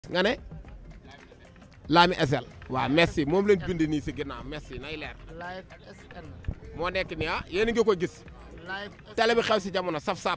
nga ne Lami SL waaw merci moom lañ bind nii si ginnaaw merci nay leer live SN moo nekk nii ah yéen a ngi ko gis live télé bi xew si jamono saf sap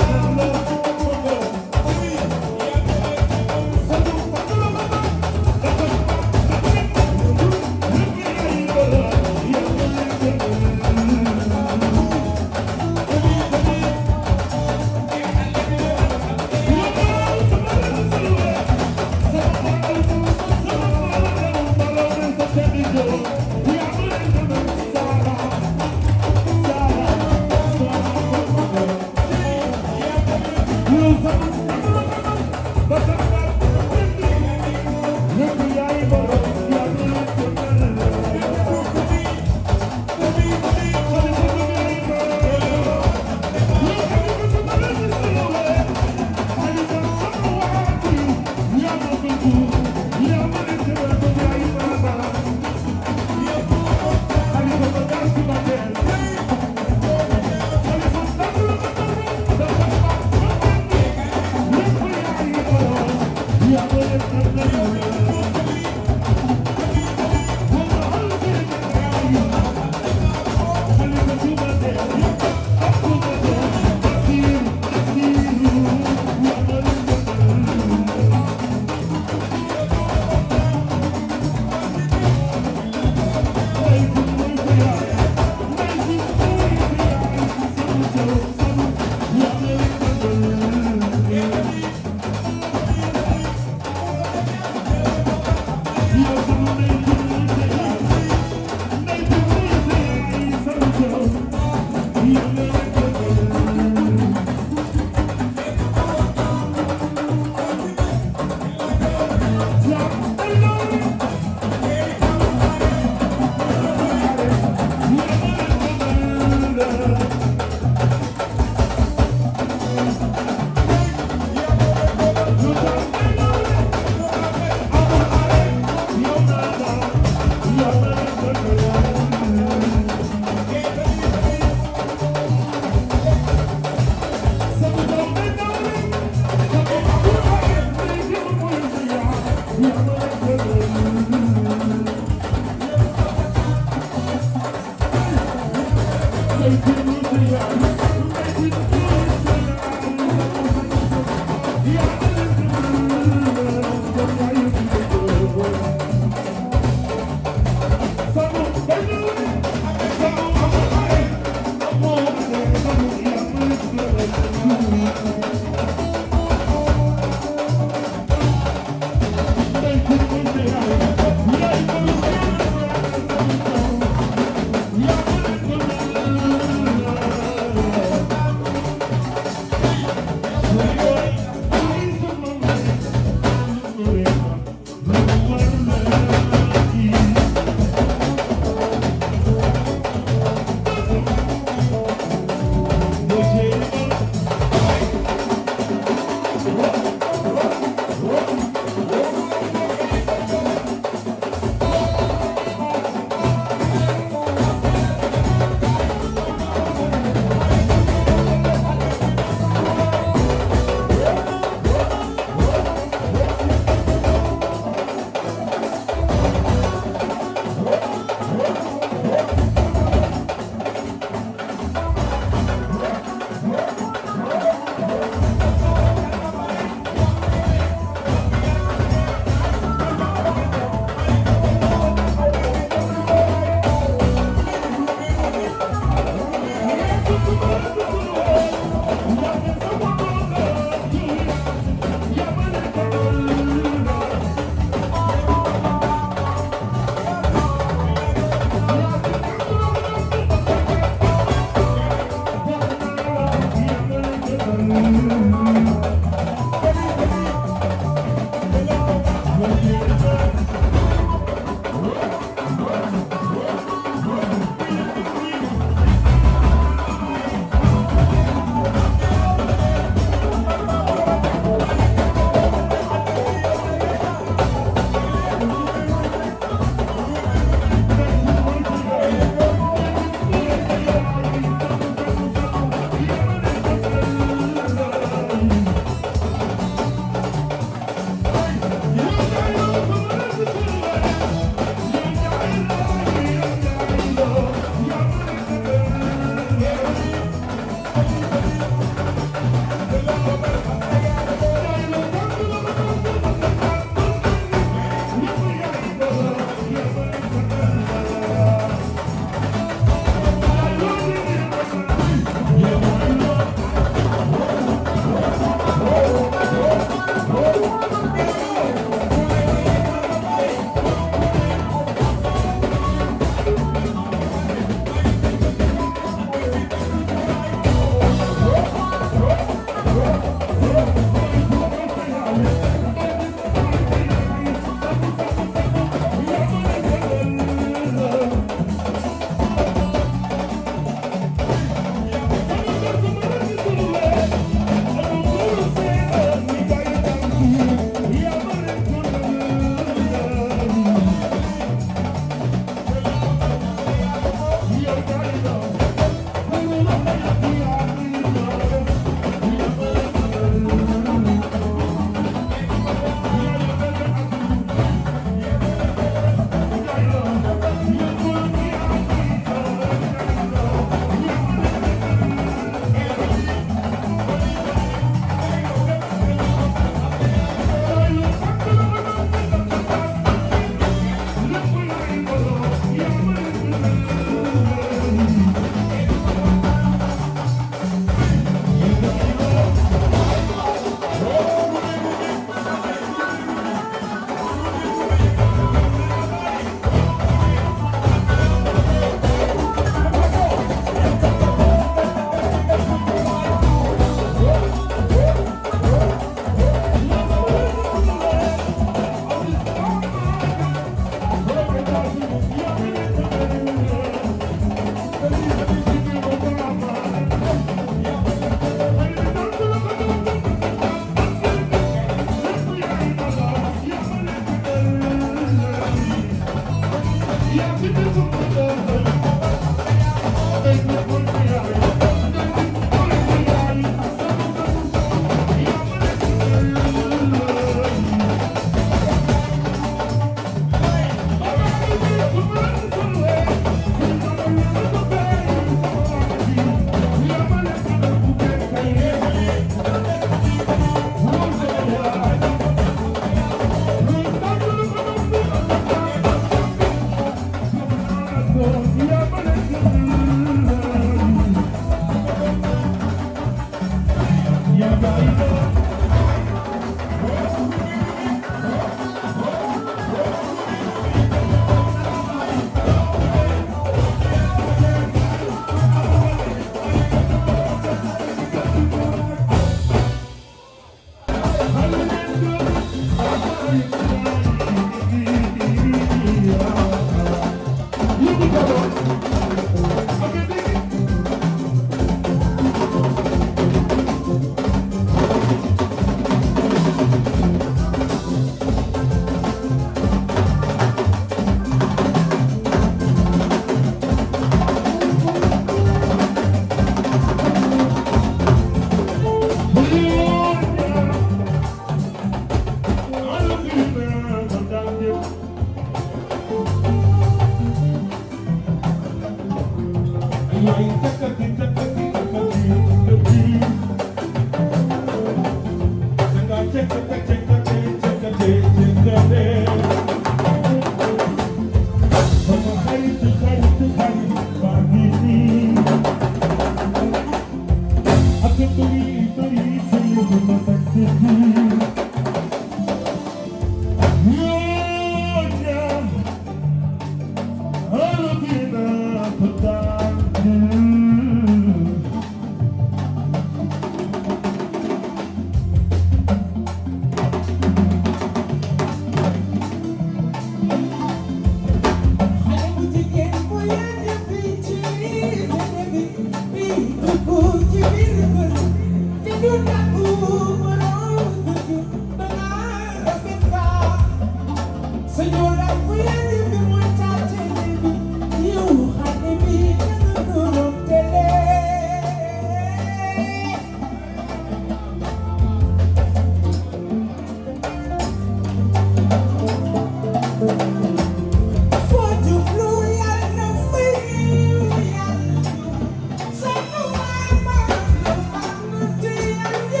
Yeah.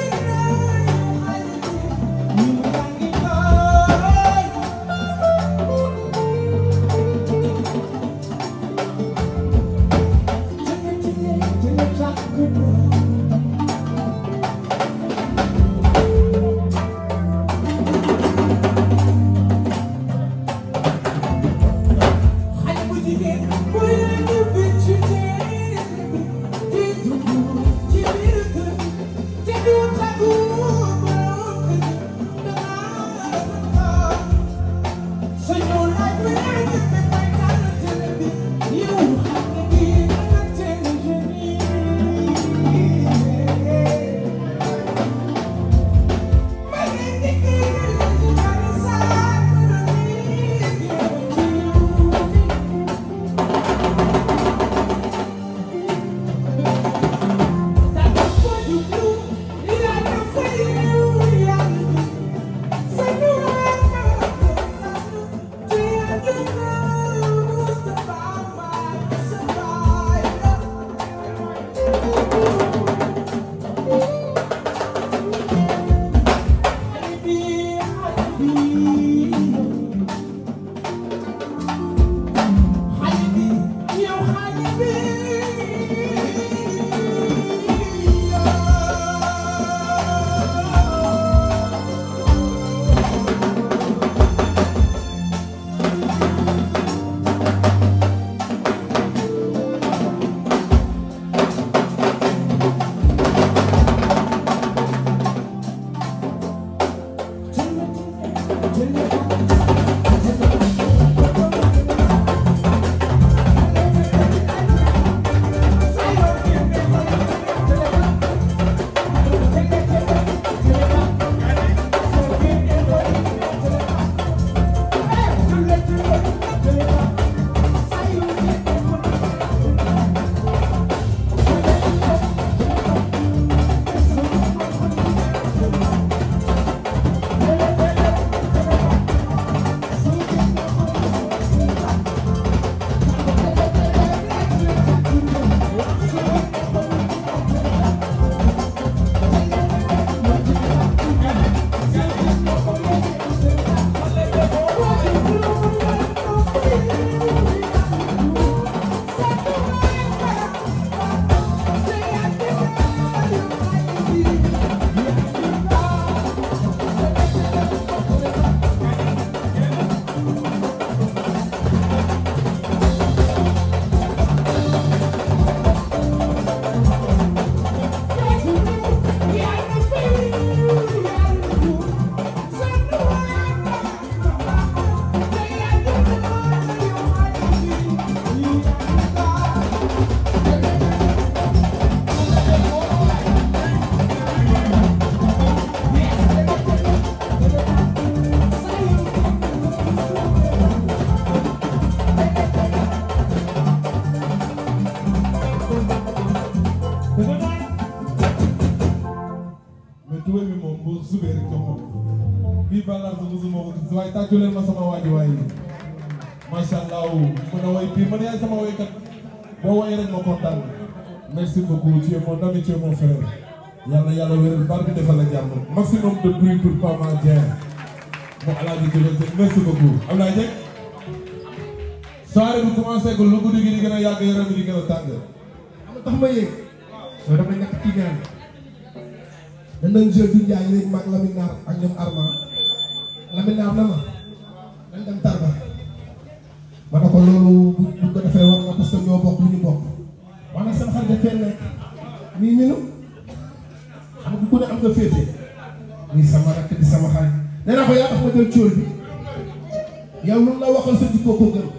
tuwe bi moom boo subee rek jox ma ko bii balaa su musuma ko gis waaye tàccu leen ma sama waaji waay macha allah mën a way bii man yaay sama waykat boo woyee rek ma kontaan merci beaucoup tu es mon ami tu es mon frère yàlla yàlla wéral bar bi defal la jàmm maximum de bruit pour Pama Dieng mo alaaji Kébé Seck merci beaucoup Abdoulaye Dieng soirée bi commencé ko lu guddi gi di gën a yàgg yaram bi di gën a tàng xam nga tax ma yéeg soo damay nekk ci ñaan dañ doon jël du Ndiaye léegi maag Lamine Naar ak ñoom Arma Lamine Naar na ma dañ dem Tarba ma ne ko loolu bu bu ko defee war nga parce que ñoo bokk lu ñu bokk wax na sama xarit dafee nekk nii ñu xam nga ku ne am nga féete nii sama rakk di sama xarit nee naa ko yaa tax ma jël cóol bi yow lu la waxal sa jikko ko gën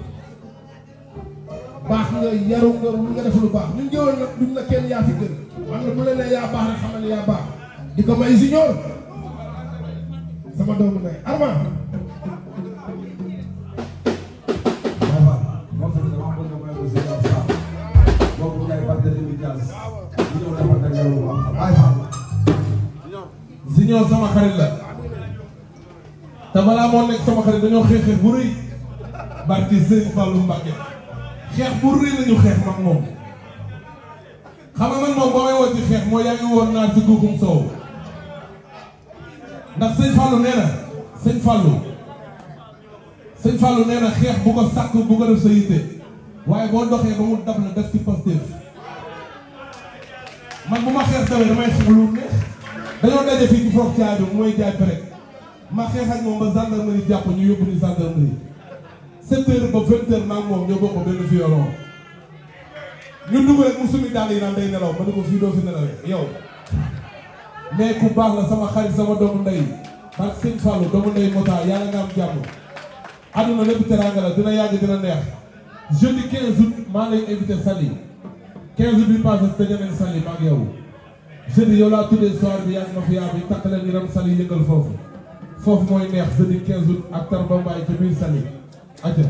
baax nga yaru nga lu nga def lu baax ñun jëwoon nag duñ la kenn yaa fi gën xam nga bu la nee yaa baax rek xamal ne yaa baax di ko may junior sama doomu ndey Arma Signor sama xarit la te balaa moo nekk sama xarit dañoo xeex xeex bu rëy barki Serigne Fallou Mbacké xeex bu rëy lañu xeex mag moom xam nga man moom ba may woo ci xeex moo yaa ngi woon naar si guuxum soow ndax sëñ Fallou nee na sëñ Fallou sëñ Fallou nee na xeex bu ko sàkk bu ko def sa yitte waaye boo doxee ba mu dab la def ci Pastef man bu ma xeex dawee damay xeex lu neex dañoo daje fii ci foofu caay bi mooy jaay pare ma xeex ak moom ba gendarmerie jàpp ñu yóbbu ni gendarmerie sept heures ba vingt heures maa ngi moom ñoo bokk benn violon ñu dugg rek mu sumi daal yi naan day nelaw ma ne ko fii doo fi nelawee yow mais ku baax la sama xarit sama doomu ndey ak sëñ Fallou doomu ndey Mota yàlla nga am jàmm àdduna lépp teraanga la dina yàgg dina neex jeudi 15 août maa lay invité Saly 15 août bi passé tëjee nañ Saly maa ngi yow jeudi yow laa tuddee soir bi yàgg mafia bi takk leen ñu dem Saly yëngal foofu foofu mooy neex jeudi 15 août ak Tarba Mbaye ci biir Saly aca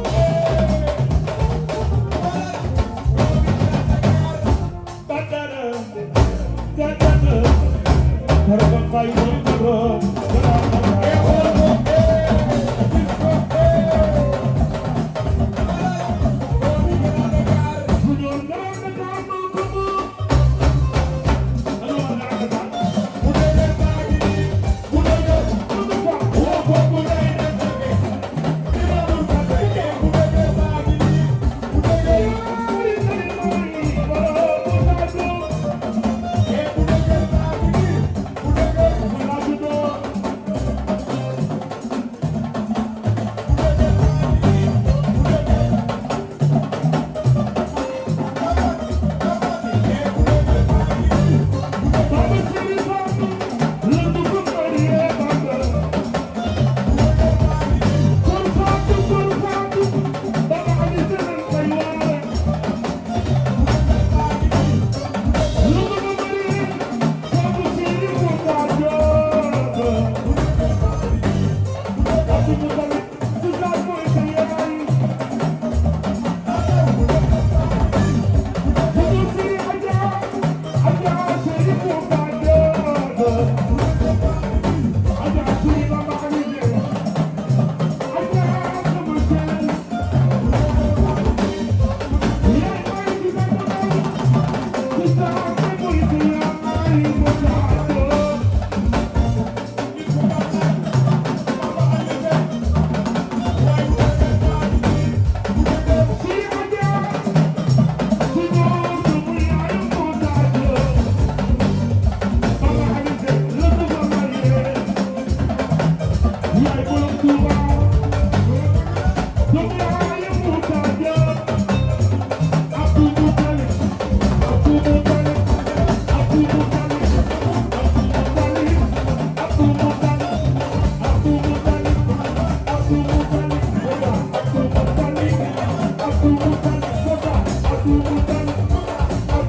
Badara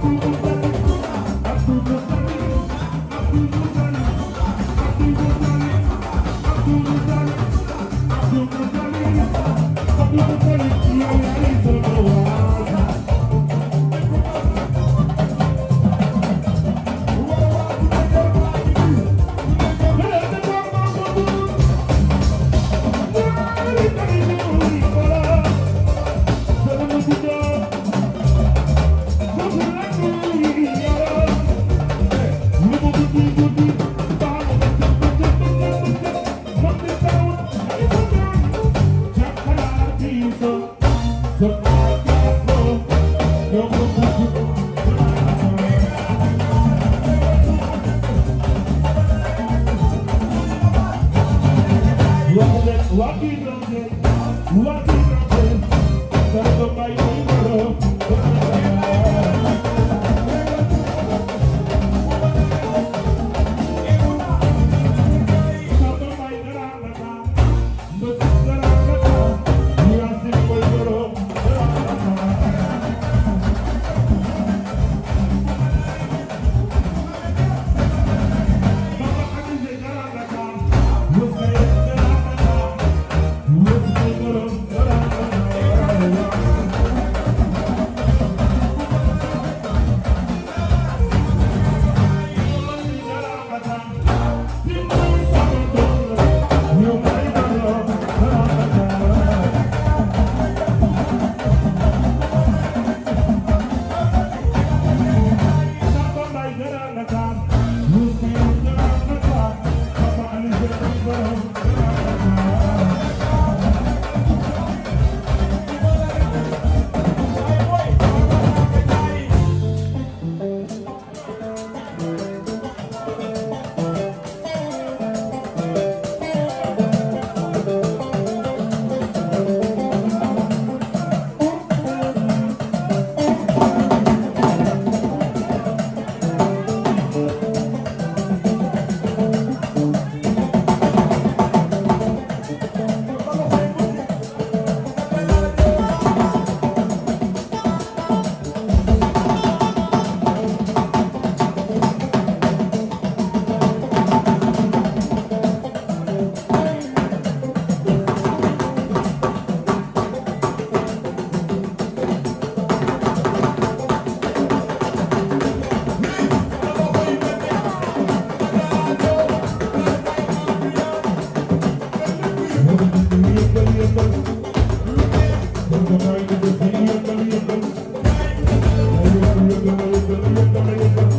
Thank you.